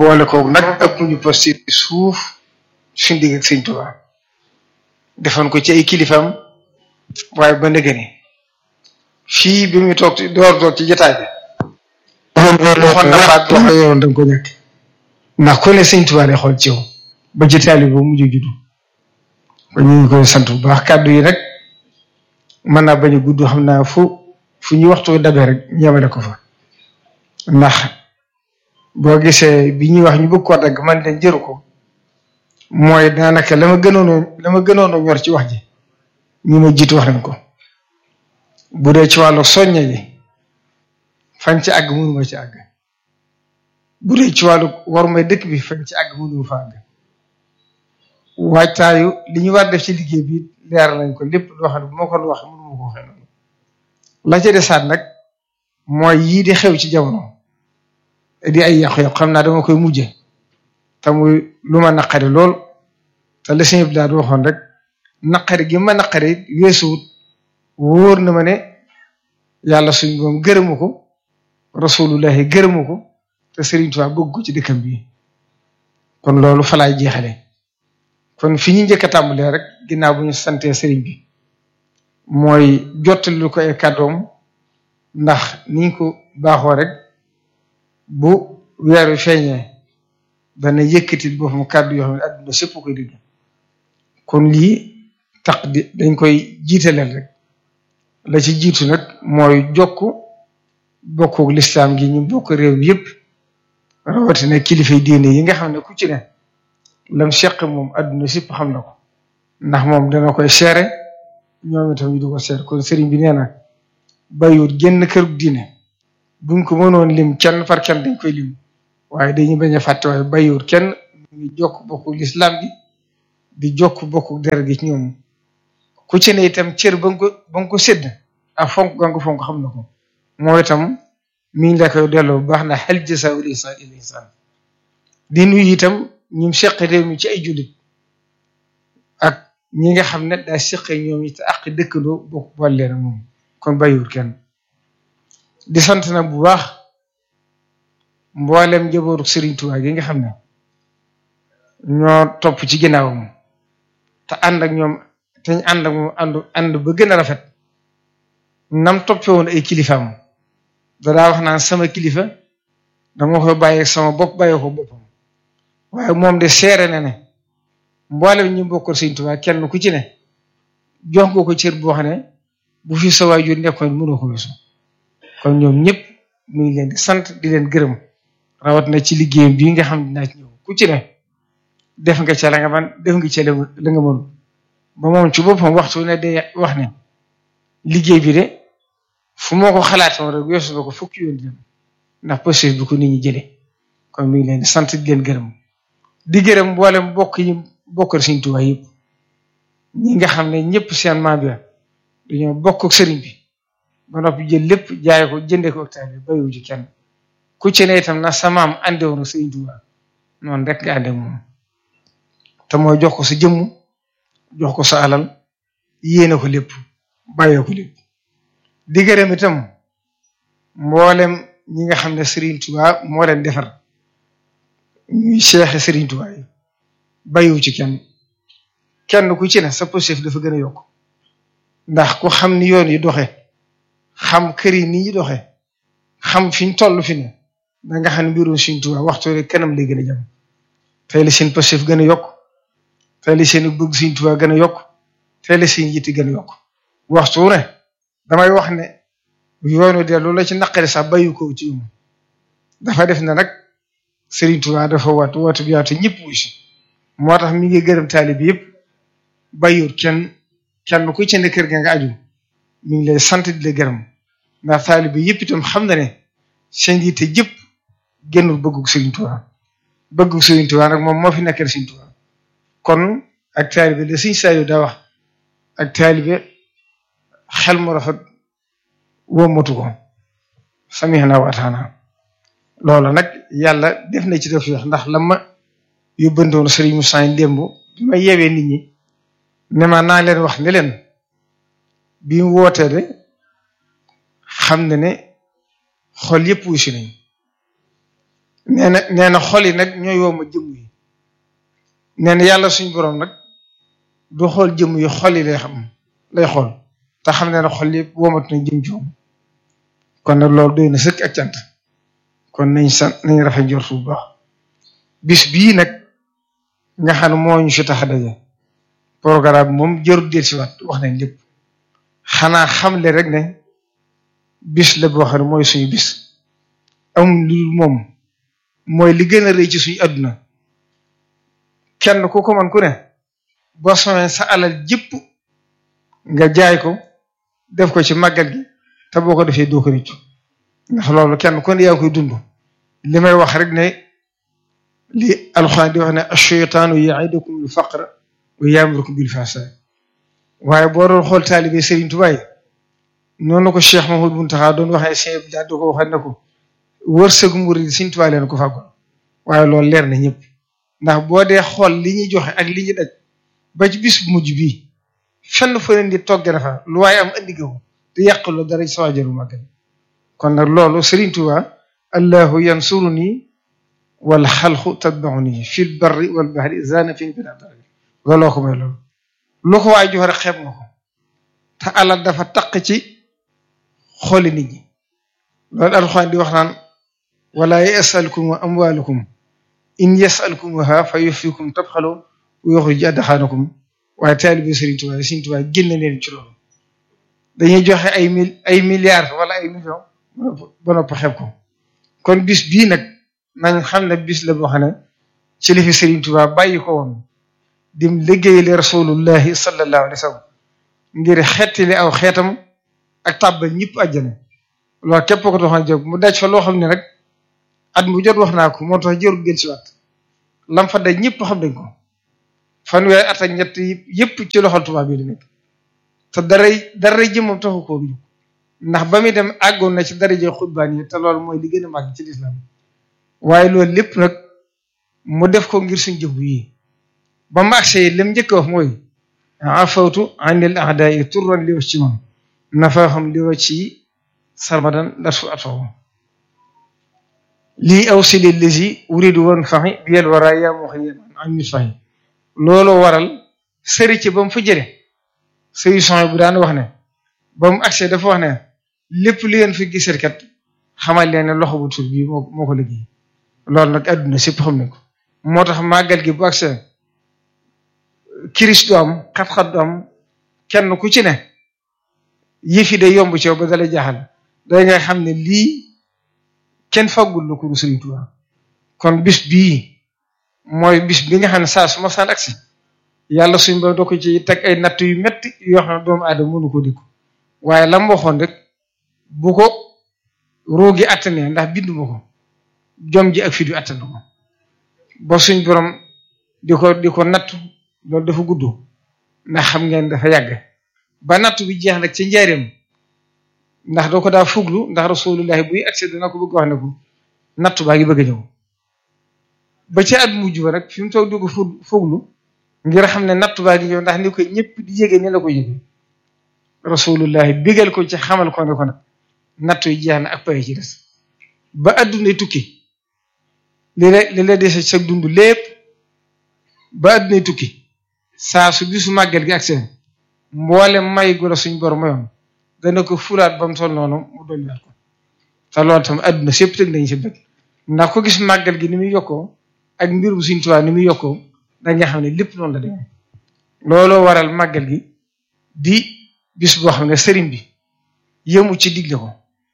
boole koog nag ëpp ñu posté suuf suñ digg ak sëñ Tuubaa defoon ko ci ay kilifam waaye ba ndëgëni fii bi muy toog door toog ci jotaay bi. waxoon na faat wax yow da nga ko ñàkk ndax ku ne sëñ Tuubaa lay xool ci yow ba jotaay bi ba mujj juddu ba ñu ngi koy sant bu baax kàddu yi rek mën naa bañ a gudd xam naa fu fu ñu waxtu dabee rek ñeemale ko fa ndax boo gisee bi ñuy wax ñu bëgg koo dagg man leen jëru ko mooy daanaka la ma gënoon la ma gënoon a ñor ci wax ji ñu ma jiitu wax nañ ko bu dee ci wàllu soñña ji fañ ci àgg mënuma ci àgg bu dee ci wàllu war may dëkk bi fañ ci àgg mënuma fa àgg waajtaayu li ñu war def ci liggéey bi leer nañ ko lépp loo xam ne bu ma ko wax mënuma ko waxee noonu la ca desaat nag mooy yii di xew ci jamono di ay yàqu-yàqu xam naa dama koy mujje te muy lu ma naqari lool te la sëñ bi daal waxoon rek naqari gi ma naqari weesuwut wóor na ma ne yàlla suñ moom gërëmu ko rasulullahi gërëmu ko te Serigne Touba bëgg ko ci dëkkam bi kon loolu fa laay jeexale kon fi ñu njëkk a tàmbalee rek ginnaaw bu ñu santee Serigne bi mooy jottali ko ay kàddoom ndax niñ ko baaxoo rek bu weer wi feeñee dana yëkkati boppam kàddu yoo xam ne adduna sëpp koy dégg kon lii tax di dañ koy jiitaleel rek la ci jiitu nag mooy jokk bokku lislaam gi ñu bokk réew mi yëpp rawatina kilifay diine yi nga xam ne ku ci ne lam seq moom adduna sëpp xam na ko ndax moom dana koy seere ñoom itam ñu du ko seer kon sëriñ bi nee na bàyyiwut génn kër diine buñ ko mënoon lim kenn par kenn dañ koy lim waaye dañuy bañ a fàtte waaye bàyyiwut kenn ñu ngi jokk bokku lislaam gi di jokk bokku deret gi ci ñoom ku ci ne itam cër ba nga ko ba nga ko sédd ak fonk ga nga fonk xam na ko moo itam mi ngi la koy delloo bu baax na hal jazaa'ul ihsaani illal ihsaan di nuyu itam ñim seq réew mi ci ay jullit ak ñi nga xam ne daa seq ñoom it ak dëkkandoo bokk boole leen moom kon bàyyiwul kenn di sant na bu baax mboolem njabootu Serigne Touba gi nga xam ne ñoo topp ci ginnaawam te ànd ak ñoom te ñu ànd ak moom ànd ànd ba gën a rafet nam toppee woon ay kilifaam dadaa wax naan sama kilifa dama koy bàyyi sama bopp bàyyi ko boppam waaye moom de seere na ne mboolem ñu bokkal Serigne Touba kenn ku ci ne jox nga ko cër boo xam ne bu fi sa waajur nekkoon mënoo ko weesu kon ñoom ñëpp mu ngi leen di sant di leen gërëm rawat na ci liggéeyam bii nga xam ne dinaa ci ñëw ku ci ne def nga ca la nga man def nga ca la nga mënul ba moom ci boppam waxtu ne day wax ne liggéey bi de fu moo ko xalaatoon rek weesu na ko fukki yoon dem ndax possible bi ko nit ñi jëlee kon mi ngi leen di sant di leen gërëm di gërëm mboolem bokk yi bokkal Sëriñ Tuubaa yëpp ñi nga xam ne ñëpp seen maam bi dañoo bokk ak sëriñ bi ba noppi jël lépp jaay ko jëndee ko octave bi bayiwu ci kenn ku ci ne itam na sa maam ande woon Sëriñ Tuubaa noonu rek nga ànde moom te mooy jox ko sa jëmm jox ko sa alal yéene ko lépp bàyyee ko lépp di gërëm itam mboolem ñi nga xam ne Sëriñ Tuubaa moo leen defar ñuy seexe Sëriñ Tuubaa yi bayiwu ci kenn kenn ku ci ne sa positif dafa gën a yokk ndax ku xam ni yoon yi doxe xam kër yi ni ñu doxe xam fi ñu toll fi ne da nga xam ne mbirum Sëriñ Tuubaa waxtu rek kanam lay gën a jëm tey la seen positif gën a yokk tey la seen bëgg Sëriñ Tuubaa gën a yokk tey la seen yitte gën a yokk waxtu ne damay wax ne yoonu de loolu la ci naqari sax bayu ko ci um dafa def ne nag Sëriñ Tuubaa dafa wat woote bi yaatu ñëpp wuy si moo tax mi ngi gërëm taalibe yëpp bayut kenn kenn ku ci ne kër ga nga aju mi ngi lay sant di la gërëm ndax taalibe yëpp itam xam na ne seen yitte jëpp génnul bëggug Sëriñ Tuubaa bëggug Sëriñ Tuubaa nag moom moo fi nekkal Sëriñ Tuubaa kon ak taalibe la Sëriñ Saliou daa wax ak taalibe xel mu rafet wommatu ko samihna wa ataana loolu nag yàlla def na ci def ndax la ma yóbbandoon Sëriñ Moussa démb bi ma yeewee nit ñi ne ma naa leen wax ne leen bi mu wootee de xam na ne xol yëpp wuy si nañ nee na nee na xol yi nag ñooy woo ma jëmm yi nee na yàlla suñ borom nag du xool jëmm yi xol yi lay xam lay xool te xam ne na xol yëpp womat na jëm ci moom kon nag loolu doy na sëkk ak cant kon nañ sant nañ rafet njort bu baax bis bii nag nga xam ne moo ñu fi tax a daje programme moom jarul del si waat wax nañ lépp xanaa xamle rek ne bis la boo xam ne mooy suñu bis amul lu moom mooy li gën a rëy ci suñu àdduna kenn ku ko man ku ne boo soxee sa alal jëpp nga jaay ko def ko ci màggal gi te boo ko defee doo ko rëccu ndax loolu kenn ku ne yaa koy dund li may wax rek ne li alxuraan di wax ne ash-shaytaanu ya'idukum al-faqra wa ya'murukum bil-fahshaa waaye boo doon xool taalibe Serigne Touba yi noonu ko Cheikh Mahmoud Mountakha doon waxee Cheikh bi daal di ko waxee ne ko wërsëgu murid Serigne Touba leen ko fàggul waaye loolu leer na ñëpp ndax boo dee xool li ñuy joxe ak li ñuy daj ba ci bis bu mujj bii fenn fa leen di togg na fa lu waaye am andi ko te yàquloo dara ci sa waajuru màggal kon nag loolu Serigne Touba allahu yansuruni wal xalqu tatbauni fil barri wal bahri zana fi bila dara looloo ko may loolu lu ko waay jox rek xeeb nga ko te alal dafa taq ci xooli nit ñi loolu alxuraan di wax naan wala yasalkum amwalukum in yasalkumuha fa yufikum tabxalu wa yuxrij adxaanakum waaye taalibe Serigne Touba Serigne Touba génn leen ci loolu dañuy joxe ay mil ay milliards wala ay millions ba nopp xeeb ko kon bis bii nag nañ xam ne bis la boo xam ne ci li fi Serigne Touba bàyyi ko woon dim liggéeyale rasulullahi sallallahu alayhi wa sallam ngir xettali aw xeetam ak tàbbal ñëpp àjjana loolu képp ko doxal jóg mu daj fa loo xam ne rek at mu jot wax naa ko moo tax jërul gën si waat lam fa daj ñëpp xam nañ ko fanweeri at ak ñett yëpp ci loxol tubaab bi di nekk te daray daray jëmmam taxu koo jóg ndax ba muy dem àggoon na ci daraje xutbaan yi te loolu mooy li gën a màgg ci lislaam waaye loolu lépp nag mu def ko ngir suñ jëf yi ba mu agsee lim njëkk wax mooy afawtu anil a'da'i turran li ci man nafaahum li ci sarmadan darsu atfaw lii aw sili lisi uridu woon faxi biyel wara yaa moo xëy am mit faxi loolu waral sëri ci ba mu fa jële sëri son bu daan wax ne ba mu agsee dafa wax ne lépp li ngeen fi gisee kat xamal leen ne loxo bu tur bii moo moo ko liggéey loolu nag àdduna sépp xam nañ ko moo tax màggal gi bu agsee kiris du am xat-xat du am kenn ku ci ne yëf yi day yomb ci yow ba dalay jaaxal day nga xam ne lii kenn faggul la ko Sëriñ Tuubaa kon bis bii mooy bis bi nga xam ne saa su ma saan agsi yàlla suñ ba doo ko ci teg ay natt yu metti yoo xam ne doomu aadama mënu ko dikku waaye lam waxoon rek bu ko roogi attanee ndax binduma ko jom ji ak fit yu attan ko ba suñ borom di ko di ko nattu loolu dafa gudd ndax xam ngeen dafa yàgg ba nattu bi jeex nag ci njaareem ndax doo ko daa fuglu ndax rasulullahi buy accès dana ko bëgg wax ne ko nattu baa ngi bëgg a ñëw ba ci at mujj ba rek fi mu toog di ko fuglu ngir xam ne nattu baa ngi ñëw ndax ni ko ñëpp di yége ni la ko yége rasulullahi bigal ko ci xamal ko ne ko nag nattu yi jeex na ak pay ci des ba adduna tukki li la li la dese sa dund lépp ba adduna tukki saa su bisu màggal gi accès mboole may gu la suñ bor mayoon dana ko fulaat ba mu toll noonu mu dolliwaat ko te loolu tam adduna sépp tëg nañ si bët ndax ko gis màggal gi ni muy yokkoo ak mbir bu Sëriñ Tuubaa ni muy yokkoo da nga xam ne lépp noonu la demee looloo waral màggal gi di bis boo xam ne sëriñ bi yëmu ci digle ko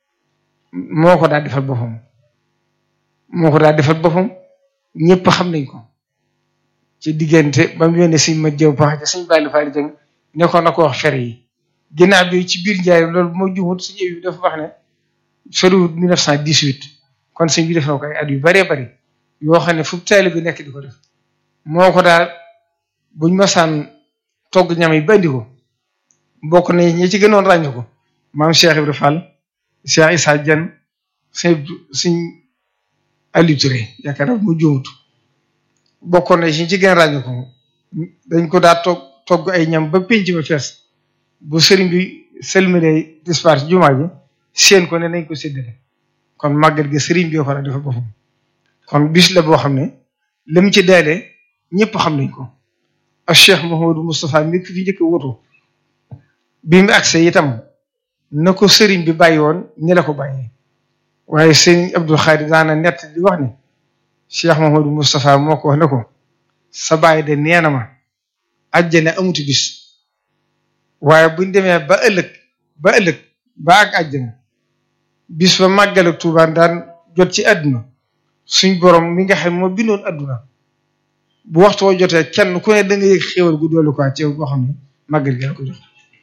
moo ko daal defal boppam moo ko daal defal boppam ñëpp xam nañ ko ci diggante ba mu yónnee suñ ma jëw pax ci suñ bàyyi faali jëng ne ko na ko wax fere yi ginnaaw bi ci biir njaay loolu bu ma jumut suñu éwi dafa wax ne soriwut 1918 kon suñ bi def na ko ay at yu bëree bëri yoo xam ne fu taalibe bi nekk di ko def moo ko daal buñ masaan togg ñam yi bandi ko bokk na ñi ci gënoon ràññu ko maam Cheikh Ibrahima Fall Cheikh Issa Dieng suñ suñ Aliou Touré yaakaar naa mu jumut bokkoon na ci ci gën ràññu ko dañ ko daa togg togg ay ñam ba pénc ma fees bu sëriñ bi selmile dispar ci jumaa ji seen ko ne nañ ko séddale kon màggal gi sëriñ bi ko dafa boppam kon bis la boo xam ne lim ci daale ñëpp xam nañ ko ak Cheikh Mouhamadou Moustapha mi fi njëkk woto bi mu agsee itam na ko sëriñ bi bàyyi woon ñi la ko bàyyee waaye sëriñ Abdul Xaadir daana nett di wax ne Cheikh Mouhamadou Moustapha moo ko wax ne ko sa bàyyi de nee na ma àjjana amuti bis waaye buñ demee ba ëllëg ba ëllëg ba ak àjjana bis ba màggal ak Tuubaa daan jot ci àdduna suñ borom mi nga xam moo bindoon àdduna bu waxtu woo jotee kenn ku ne da nga yëg xéwal gu doolu quoi ci boo xam ne màggal gi la ko jox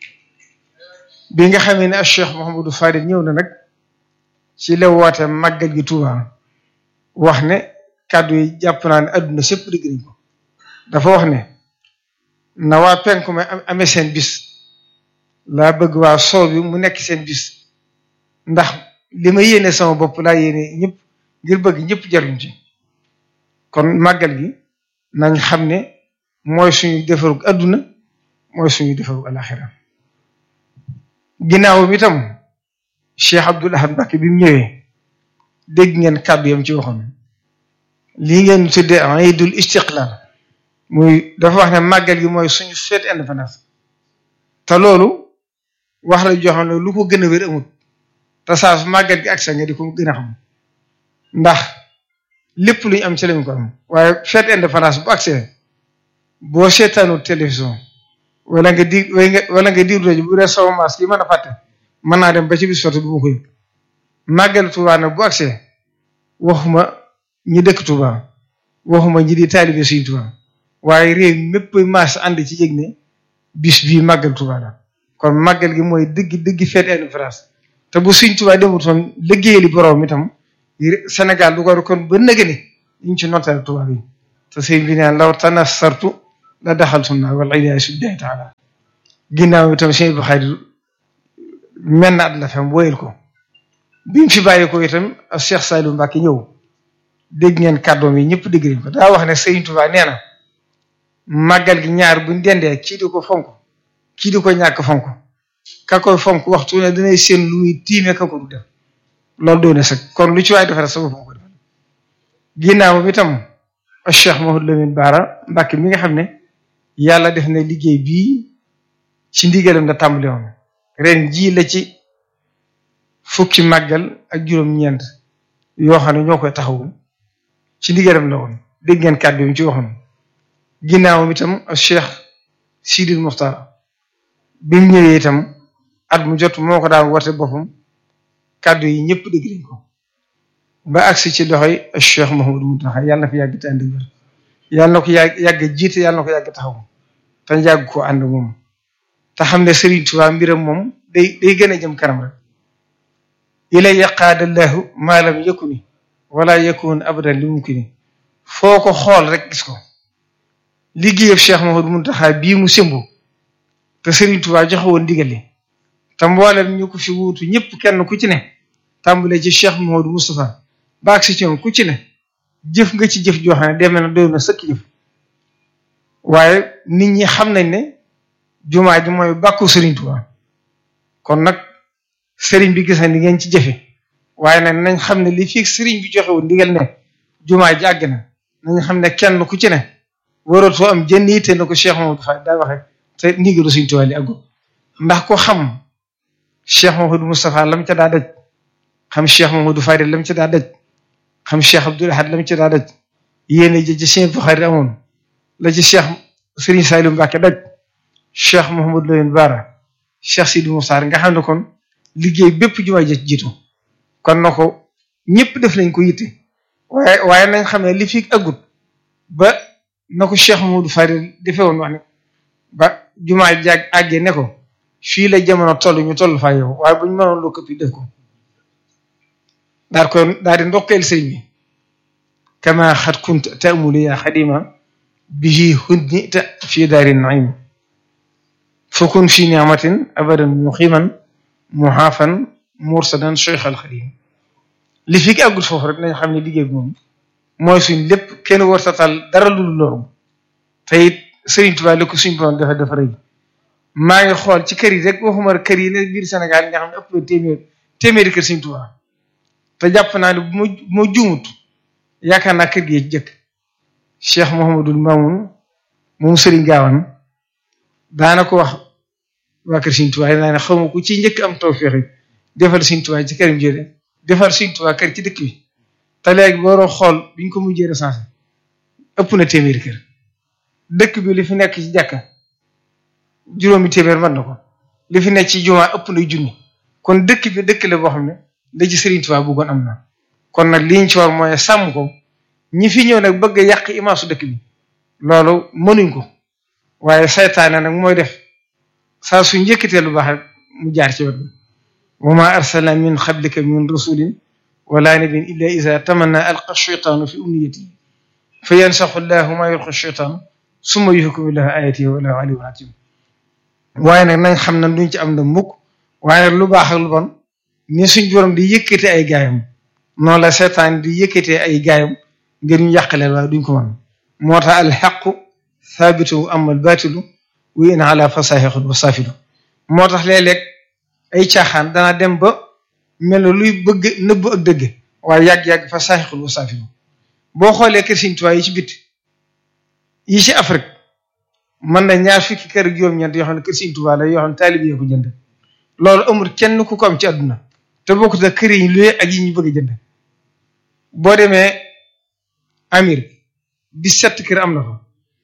bi nga xamee ne ak Cheikh Mouhamadou Fadil ñëw na nag ci la woote màggal gi Tuubaa wax ne kàddu yi jàpp naa ne àdduna sépp dégg nañ ko dafa wax ne na waa penku ma amee seen bis laa bëgg waa soow bi mu nekk seen bis ndax li ma yéene sama bopp laa yéene ñëpp ngir bëgg ñëpp jaruñ ci kon màggal gi nañ xam ne mooy suñu defaru adduna mooy suñu defaru alaxira ginnaaw mi tam Cheikh Abdoul Ahad Mbacké bi mu ñëwee dégg ngeen kàddu yam ci waxoon lii ngeen tuddee iidul istiqlal muy dafa wax ne màggal gi mooy suñu fête indépendance te loolu wax la joo xam ne lu ko gën a wér amut te saa su màggal gi ak sa nga di ko gën a xam ndax lépp lu ñu am ci lañ ko am waaye fête indépendance bu accès boo seetaanu télévision wala nga di wala nga diir rajo bu dee sama maas yi mën a fàtte mën naa dem ba ci bis sotti bu ma koy màggal Tuubaa nag bu accès waxuma ñi dëkk Tuubaa waxuma ñi di taalibe Sëriñ Tuubaa waaye réew mépp maas ànd ci yëg ne bis bii màggal Tuubaa la kon màggal gi mooy dëgg dëgg fête indépendance te bu Sëriñ Tuubaa demutoon liggéeyali borom itam Sénégal du ko kon ba nëgë ni ñu ci notal Tuubaa bi te sëñ bi naan law tanassartu la daxaltu naa wal iyaazu billaahi taala ginnaaw itam sëñ bi xayri mel na at la fam woyal ko bi mu fi bàyyi ko itam Cheikh Saliou Mbacké ñëw dégg ngeen kàddoom yi ñëpp dégg nañ ko daa wax ne Sëriñ Tuubaa nee na màggal gi ñaar buñ dendee kii di ko fonk kii di ko ñàkk fonk ka koy fonk waxtu ne danay seen lu muy tiime ka ko du def loolu doone sax kon lu ci waay defal sa bopp ko defal ginnaaw bi tam Cheikh Mouhamadou Lamine Bara Mbacké mi nga xam ne yàlla def na liggéey bii ci ndigalam la tàmbali woon ren jii la ci fukki màggal ak juróom-ñeent yoo xam ne ñoo koy taxawu ci ndigalam la woon dégg ngeen kàddu yi ci waxoon ginnaawam itam Cheikh Sidil Muxtar bi mu ñëwee itam at mu jot moo ko daan woote boppam kàddu yi ñëpp dégg nañ ko ba agsi ci loxoy Cheikh Mouhamadou Mountakha yàlla na ko yàgg te ànd wér yàlla na ko yàgg yàgg jiite yàlla na ko yàgg taxaw te yàgg ko ànd moom te xam ne Serigne Touba mbiram moom day day gën a jëm kanam rek ilay yaqaadallahu maa lam yakuni wala yakun abadan li mumkini foo ko xool rek gis ko liggéeyam Cheikh Mouhamadou Mountakha bii mu sëmbu te Serigne Touba joxe woon ndigal li te mboolem ñu ko fi wuutu ñëpp kenn ku ci ne tàmbale ci Cheikh Mouhamadou Moustapha baag si ci ñoom ku ci ne jëf nga ci jëf joo xam ne demee na doy na sëkk jëf waaye nit ñi xam nañ ne jumaa ji mooy bàkku Serigne Touba kon nag Serigne bi gis na ni ngeen ci jëfe waaye nag nañ xam ne li fii Serigne bi joxe woon ndigal ne jumaa ji àgg na nañ xam ne kenn ku ci ne waratoo am jënd yitte na ko Cheikh Mouhamadou Fall daa waxe te ndigalu Serigne Touba li àggu ndax ko xam Cheikh Mouhamadou Moustapha lam ca daa daj xam Cheikh Mouhamadou Fadil lam ca daa daj xam Cheikh Abdoul Ahad lam ca daa daj yéene ji ci Cheikh Bukhari amoon la ci Cheikh Serigne Saliou Mbacké daj Cheikh Mouhamadou Lamine Bara Cheikh Sidi Moussa nga xam ne kon liggéey bépp jumaa ji jiitu kon na ko ñëpp def nañ ko yitte waaye waaye nañ xam ne li fi agut ba na ko Cheikh Mouhamadou Fadil defee woon wax ne ba jumaa jaag àggee ne ko fii la jamono toll ñu toll faa yow waaye bu ñu mënoon loo këpp def ko daal ko daal di ndokkeel sëñ bi kama xat kunt taamuli yaa xadima bihi hunnita fi daari naim fakun fi niamatin abadan muqiman muhaafan mursadan cheikh al xadim li fi ki àggul foofu rek nañ xam ne liggéey bi moom mooy suñ lépp kenn war tatal dara lu loolu te it Sëriñ Tuubaa li ko suñ borom dafa dafa rëy maa ngi xool ci kër yi rek waxuma kër yi ne biir Sénégal nga xam ne ëpp na téeméer téeméeri kër Sëriñ Tuubaa te jàpp naa ne bu ma bu ma juumut yaakaar naa kër gi ci jëkk Cheikh Mouhamadul Mamoun moom Serigne Gawane daana ko wax waa kër Serigne Touba naa ne xaw ma ku ci njëkk am tawfeex yi defal Serigne Touba ci këram jële defal Serigne Touba kër ci dëkk bi te léegi booroo xool biñ ko mujjee recensé ëpp na téeméeri kër dëkk bi li fi nekk ci jàkka juróomi téeméer mën na ko li fi nekk ci jumaa ëpp na junni kon dëkk bi dëkk la boo xam ne da ci Serigne Touba bëggoon am na kon nag liñ ci war mooy sàmm ko ñi fi ñëw nag bëgg a yàq imaasu dëkk bi loolu mënuñ ko waaye saytaane nag mooy def saa su njëkkatee lu baax rek mu jaar ci wet bi wa ma arsalna min qablika min rasulin wala nabiyyin illa iza tamanna alqa shaytaanu fi umniyati fa yansaxu llahu ma yulqi shaytaan summa yuhkimu llahu ayatihi wallahu aliyyun hakim waaye nag nañ xam ne duñ ci am na mukk waaye nag lu baax ak lu bon ni suñ borom di yëkkate ay gaayam noonu la seetaan di yëkkatee ay gaayam ngir ñu yàqaleel waaye duñ ko mën moo tax alxaqu thaabitu amal baatilu wa in ala fasahiqun wa saafilu moo tax léeg-léeg ay caaxaan dana dem ba mel ne luy bëgg nëbb ak dëgg waaye yàgg-yàgg fasahiqun wa saafilu boo xoolee kër Sëriñ Tuubaa yi ci bit yi ci Afrique mën na ñaar fukki kër ak juróom-ñeent yoo xam ne kër Sëriñ Tuubaa la yoo xam ne taalib yi ko jënd loolu amul kenn ku ko am ci àdduna te bokkut ak kër yi ñu luye ak yi ñu bëgg a jënd boo demee Amérique dix-sept kër am na fa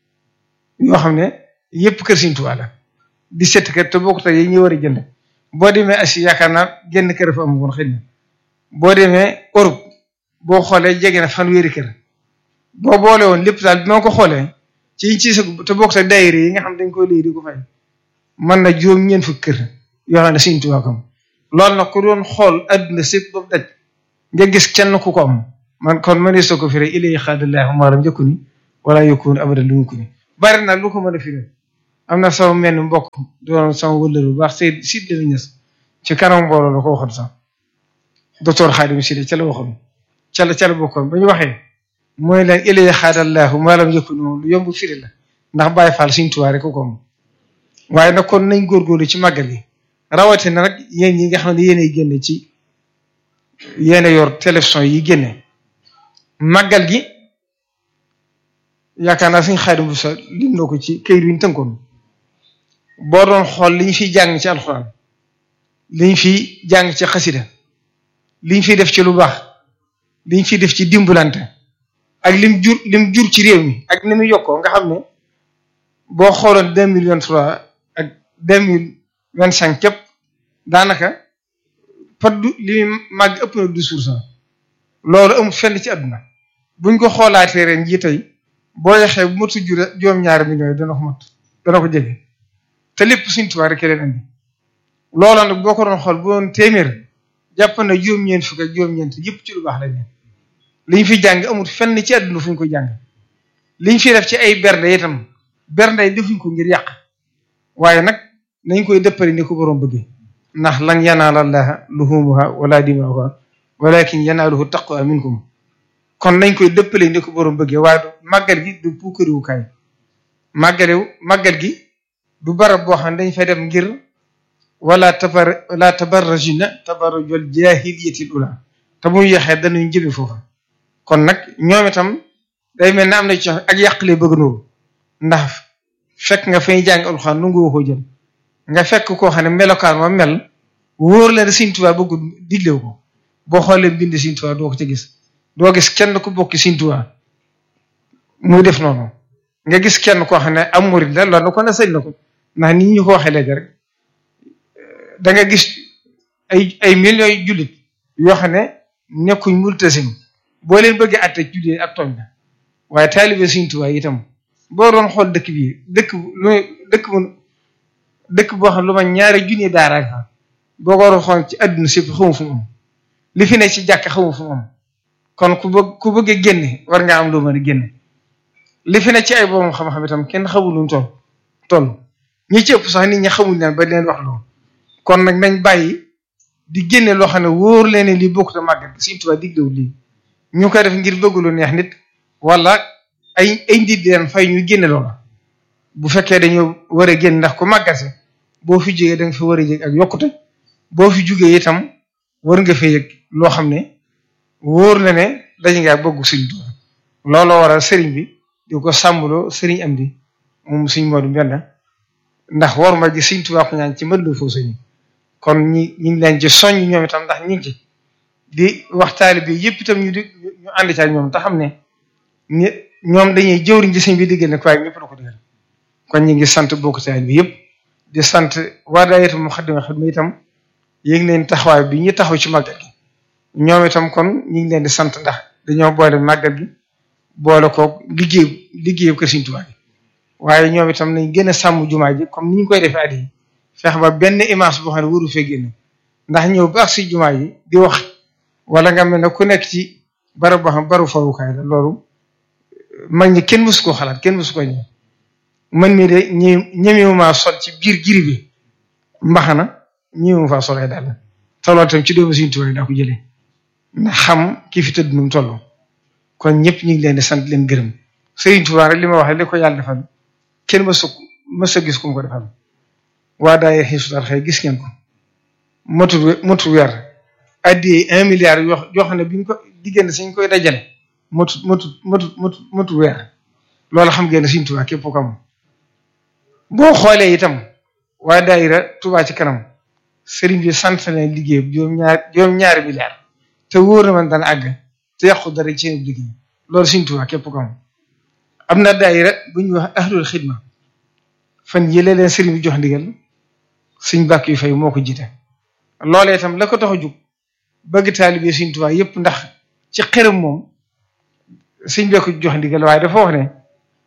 yoo xam ne yëpp kër Sëriñ Tuubaa la dix-sept kër te bokkut ak yi ñu war a jënd boo demee Asie yaakaar naa genn kër fa amoon xëy na boo demee Europe boo xoolee jege na fanweeri kër boo boole woon lépp daal bi ma ko xoolee ci ci sa te bokkut ak daayira yi nga xam dañ koy lii di ko fay mën na juróom ñeent fukki kër yoo xam ne Sëriñ Tuubaa ko am loolu nag ku doon xool adduna sépp ba daj nga gis kenn ku ko am man kon mënee soo ko firee ilay xaadallahu maalam njëkku ni wala yokkuwoon abadan lu mu ko ni bari na lu ko mën a firee am na sama mel ni mbokk doon sama wëllër bu baax Seydou Sidi la ñes ci kanam mbooloo la ko waxoon sax docteur Xaadim Sidi ca la waxoon ca la ca la bokkoon ba ñu waxee mooy leen ilay xaadallahu maalam njëkku ni moom lu yomb firi la ndax Baay Faal Sëriñ Tuubaa rek ko ko am waaye nag kon nañ góorgóorlu ci màggal yi rawatina nag yéen ñi nga xam ne yéenay génne ci yéen yor télévision yi génne màggal gi yaakaar naa suñ xaadim bu sa lim na ko ci këyit wi ñu tënkoon boo doon xool li ñu fiy jàng ci alxuraan li ñu fiy jàng ci xasida li ñu fiy def ci lu baax li ñu fiy def ci dimbalante ak lim jur lim jur ci réew mi ak ni muy yokkoo nga xam ne boo xooloon deux mille vingt trois ak deux mille vingt cinq képp daanaka par du li muy màgg ëpp na douze pour cent loolu amul fenn ci àdduna buñ ko xoolaatee ren jii tey boo yaxee bu matu jure juróom-ñaari millions yi dana ko mat dana ko jege te lépp Sëriñ Tuubaa rek leen indi loolu nag boo ko doon xool bu doon téeméer jàpp na juróom-ñeent fukk ak juróom-ñeent yëpp ci lu baax lañ ne liñ fi jàng amul fenn ci àdduna fu ñu ko jàng liñ fi def ci ay bernde itam bernde yi defuñ ko ngir yàq waaye nag nañ koy dëppale ni ko boroom bëggee ndax lan yanaala llaaha luhumuha wala dimaa'uha walakin yanaaluhu taqwa minkum kon nañ koy dëppale ni ko boroom bëggee waaye du màggal gi du puukariwukaay màggalew màggal gi du barab boo xam ne dañ fay dem ngir wala tabar wala tabarrajina tabarrujal jaahiliyatil ula te muy yaxee dañuy jëme foofu kon nag ñoom itam day mel ne am na ci ak yàqle bëgg nooru ndax fekk nga fay jàng alxuraan nu nga ko jël nga fekk koo xam ne melokaan ma mel wóor la ne Sëriñ Tuubaa bëggul diglew ko boo xoolee bind Sëriñ Tuubaa doo ko ci gis doo gis kenn ku bokki Sëriñ Tuubaa muy def noonu nga gis kenn koo xam ne am murid la loolu ko ne sëñ na ko ndax nit ñu ko waxee léegi rek da nga gis ay ay millions yu jullit yoo xam ne nekkuñ multasim boo leen bëggee atte jullit ak tooñ la waaye taalibe Sëriñ Tuubaa itam boo doon xool dëkk bi dëkk lu dëkk bu dëkk boo xam lu ma ñaari junni daara fa boo ko doon xool ci àdduna si xamu fu mu am li fi ne ci jàkk xamu fu mu am kon ku bëgg ku bëgg a génne war nga am loo mën a génne li fi ne ci ay borom xam-xam itam kenn xamul luñ toll toll ñi ci ëpp sax nit ñi xamul leen ba leen wax loolu kon nag nañ bàyyi di génne loo xam ne wóor leen lii bokkut a màggal Sëriñ Tuubaa diglewul lii ñu koy def ngir bëgg lu neex nit wala ay ay nit di leen fay ñu génne loola bu fekkee dañoo war a génn ndax ku màggase boo fi jógee da nga fi war a yëg ak yokkute boo fi jógee itam war nga fa yëg loo xam ne wóor na ne daje ngaa bëgg Sëriñ Tuubaa looloo waral sëriñ bi di ko sàmmloo sëriñ am di moom suñ Moodu Mbenda ndax war ma ji Sëriñ Tuubaa ko ñaan ci mën la foo sëriñ kon ñi ñu ngi leen ci soññ ñoom itam ndax ñu ngi ci di waxtaali bi yëpp itam ñu di ñu ànd ci ak ñoom te xam ne ñi ñoom dañuy jëwriñ ci sëñ bi diggal ne waaye ñëpp la ko digal kon ñu ngi sant bokk taal bi yëpp di sant waa daayira Muxaddamatul Xidma itam yéeg leen taxawaay bi ñu taxaw ci màggal gi ñoom itam kon ñu ngi leen di sant ndax dañoo boole màggal gi boole ko liggéey liggéey ko Sëriñ Tuubaa gi waaye ñoom itam nañ gën a sàmm jumaa ji comme ni ñu koy defee at yi fex ba benn image boo xam ne waru fee génn ndax ñëw baax si jumaa ji di wax wala nga mel ne ku nekk ci barab boo xam baru fawukaay la loolu mag ñi kenn mësu koo xalaat kenn mësu ko ñëw man mii de ñi ñemewuma sol ci biir giri bi mbaxana ñemewuma faa solee daal te loolu tam ci doomu Sëriñ Tuubaa daa ko jëlee ndax xam ki fi tëdd nu mu toll kon ñëpp ñu ngi leen di sant leen gërëm Sëriñ Tuubaa rek li ma wax li ko yàlla defal kenn mësu mësa gis ku mu ko defal waa daay xiisutar xëy gis ngeen ko motul motul weer addi un milliard yoo yoo xam ne bi ñu ko diggante suñ koy dajale motut motut motut motut motul weer loolu xam ngeen ne Sëriñ Tuubaa képp ko am boo xoolee itam waa daayira Tuubaa ci kanam sëriñ bi sant leen liggéey juróom-ñaar juróom-ñaari milliard te wóor na man dana àgg te yàqu dara ci seen liggéey loolu Sëriñ Tuubaa képp ko am am na daayira bu ñuy wax ahlul xidma fan yële leen sëriñ bi jox ndigal suñ bàkk yu fay moo ko jiite loolee itam la ko tax a jug bëgg taalibe Sëriñ Tuubaa yëpp ndax ci xërëm moom suñ bee ko jox ndigal waaye dafa wax ne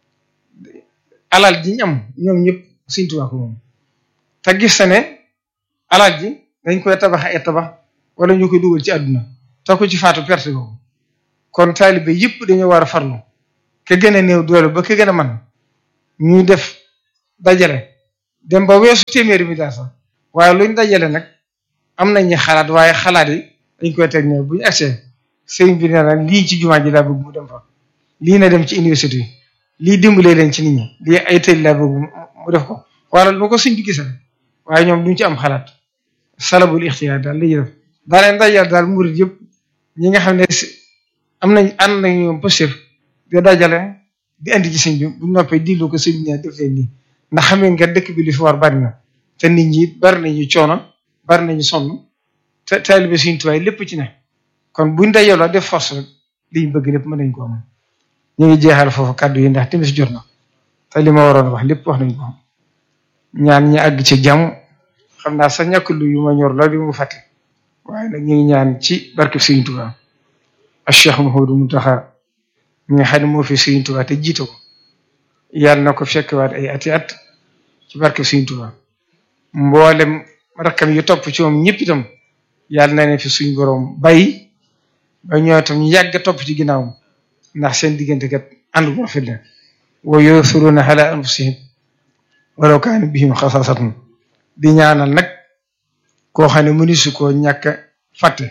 alal ji ñu am ñoom ñëpp Sëriñ Tuubaa ko moom te gis na ne alal ji dañ koy tabax ay tabax wala ñu koy dugal ci àdduna te ko ci faatu perte ko kon taalibe yëpp dañoo war a farlu ke gën a néew doole ba ke gën a man ñuy def dajale dem ba weesu téeméeri milliard sax waaye luñ dajale nag am nañu xalaat waaye xalaat yi dañ koy teg ne bu ñu agsee sëriñ bi nee na lii ci jumaa ji laa bëgg mu dem fa lii na dem ci université yi lii dimbalee leen ci nit ñi lii ay tëj laa bëgg mu def ko wala lu ko suñ bi gisal waaye ñoom duñ ci am xalaat salabul ixtiyaar daal lañuy def daa leen dajale daal murid yëpp ñi nga xam ne am nañ ànd nañ ñoom positif di dajale di andi ci sëñ bi bu noppee dillu ko sëñ bi def leen nii ndax xam nga dëkk bi li fi war bari na te nit ñi bari nañu coono bari nañu sonn te taalibe Sëriñ Tuubaa lépp ci ne kon buñ dajaloo def force rek liñ bëgg lépp mën nañ ko am ñu ngi jeexal foofu kàddu yi ndax timis jot na te li ma waroon wax lépp wax nañ ko ñaan ñi àgg ci jàmm xam naa sa ñàkk lu yu ma ñor la li mu fàtte waaye nag ñu ngi ñaan ci barke Sëriñ Tuubaa ak Cheikh Mouhamadou Mountakha mi nga xam ne moo fi Sëriñ Tuubaa te jiite ko yàlla na ko fekkewaat ay ati at ci barke Sëriñ Tuubaa mboolem rakkam yi topp ci moom ñëpp itam yàlla na ne fi suñ borom bay ba ñoo itam ñu yàgg topp ci ginnaawam ndax seen diggante kat ànd bu rafet la wa yu'thiruna ala anfusihim walaw kaana bihim xasaasatun di ñaanal nag koo xam ne mënisu koo ñàkk a fàtte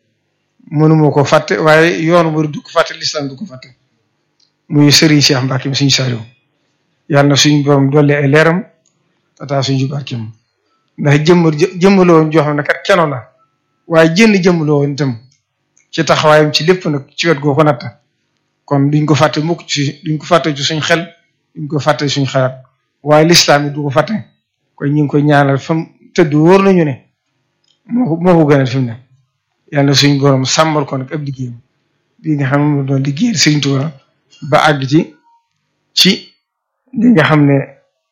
mënuma ko fàtte waaye yoonu mu du ko fàtte lislaam du ko fàtte muy Serigne Cheikh Mbacke mi suñu Saliou yàlla na suñu borom dolli ay leeram tata suñu barkeem ndax jëmm jëmmaloo woon joo xam ne kat keno la waaye jënn jëmmaloo woon itam ci taxawaayam ci lépp nag ci wet goo ko natt kon duñ ko fàtte mukk ci duñ ko fàtte ci suñ xel duñ ko fàtte suñ xalaat waaye lislaam yi du ko fàtte kon ñu ngi koy ñaanal fam tëdd wóor nañu ne moo ko moo ko gënal fi mu ne yàlla na suñu borom sàmmal ko nag ab liggéeyam bii nga xam ne moom doon liggéeyal Sëriñ Tuubaa ba àgg ci ci li nga xam ne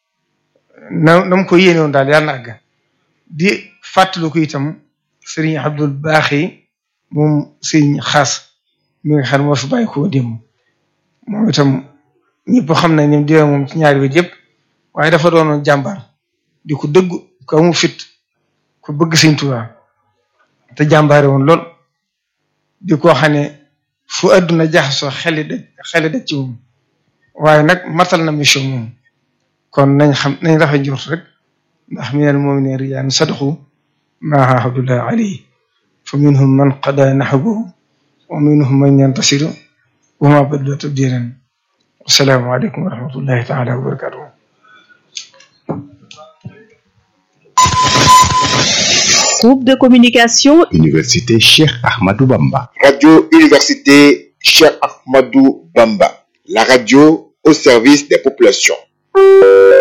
na na mu ko yéene woon daal yàlla na àgg di fàttali ko itam Serigne Abdul Baaxi moom Serigne Xaas mi nga xam ne moo fi bàyyi ko démb moom itam ñëpp xam nañ ne diwe moom ci ñaari wet yëpp waaye dafa doonoon jàmbaar di ko dëgg ko mu fit ku bëgg Sëriñ Tuubaa te jàmbaare woon lool di ko xam ne fu àdduna jaxasoo xeli daj xeli daj ci moom waaye nag matal na mission moom kon nañ xam nañ rafet njort rek ndax minal mu'miniina rijaalun sadaqu maa aahadullah alayhi fa minhum man qadaa nahbahu wa minhum man yantasiru wa maa baddalu tabdiilan assalaamu aleykum wa rahmatullahi taala wa barakatuh Groupe de communication Université Cheikh Ahmadou Bamba. Radio Université Cheikh Ahmadou Bamba, la radio au service des populations.